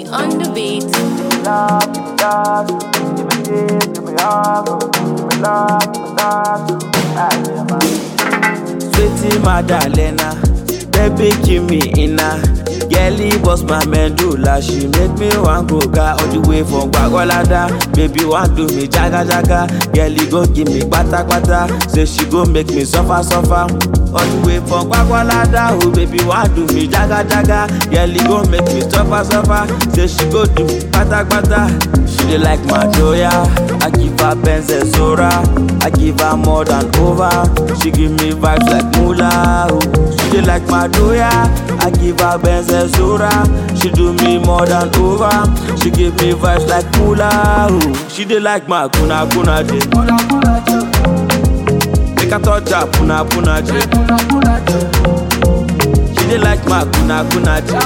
on the beat. love, give me love, give me this, give me love, give me love, give me love. Ah, yeah, man. Sweetie Madalena, baby give me inna. Girlie was my medulla, she make me wan go ga all the way from Gbagolada. Baby wan do me jaga jaga, girlie go give me kpata kpata. Say she go make me suffer suffer. All the way from Gbagolada, oh baby wan do me jaga jaga, girlie go make me suffer suffer. Say she go do me kpata kpata. She dey like my joya, I give her Benz and Zora, I give her more than over. She give me vibes like Mula, oh. She dey like my doya, I give her Benz and Zora. She do me more than over. She give me vibes like Mula, oh. She dey like my kuna kuna je. Make her touch her puna puna je. She dey like my kuna kuna je.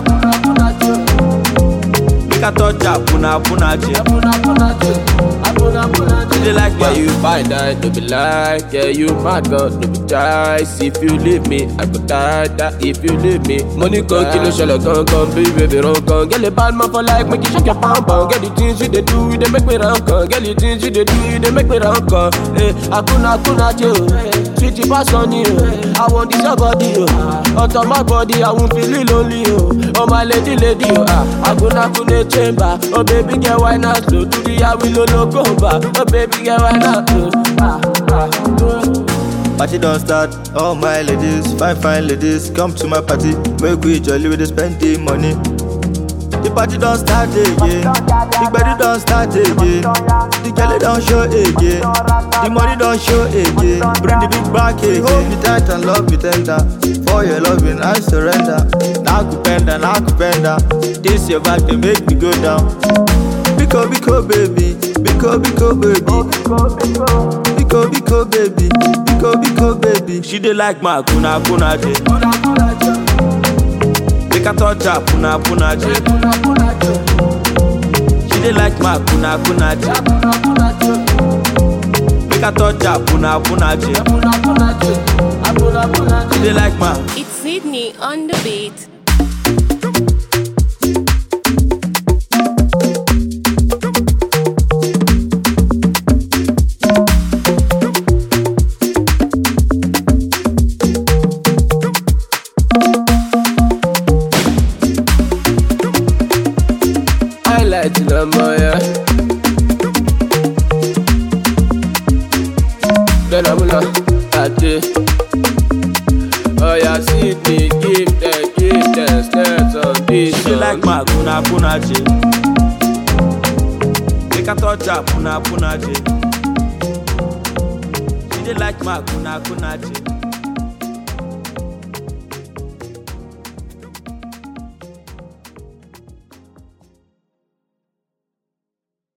Make her touch her puna puna je. She dey like Yeah, my you find that to be like, yeah, you mad God, no be choice. If you leave me, I go die, die. If you leave me, money come kill a shell, gun, gun, baby, baby, run, gun. Get a bad man for like, make you shake your pom pom. Get the things you they do, they make me run, gun. Get the things you they do, they make me run, gun. Hey, akuna, akuna, yo. Sweetie pass on you. I want this your body, yo. On top my body, I won't feel it lonely, yo. Oh my lady, lady, yo. Ah, akuna, akuna, chamber. Oh baby, get why not slow? Do the I will no go back. Oh baby, get why not slow? Ah, ah, ah. Party don't start, all my ladies, fine fine ladies, come to my party. Make we jolly with the spend the money. The party don't start again, the body don't start again, the girl don't show again, the money don't show again. Bring the big back again. Hold me tight and love me tender. For your loving I surrender. Now kupenda, now kupenda. This your back they make me go down. Biko biko baby, biko biko baby, biko biko baby, biko biko baby. She dey like my kuna kuna je. Make her touch her puna puna je. She dey like my kuna kuna je. Make her touch her puna puna je. She dey like my. It's Sydney on the beat. highlight number, yeah. Then I'm gonna at it. Oh, yeah, see me, give them, give them, snares on this. She dey like my kuna kuna je. Make her touch her puna puna je. She dey like my kuna kuna je.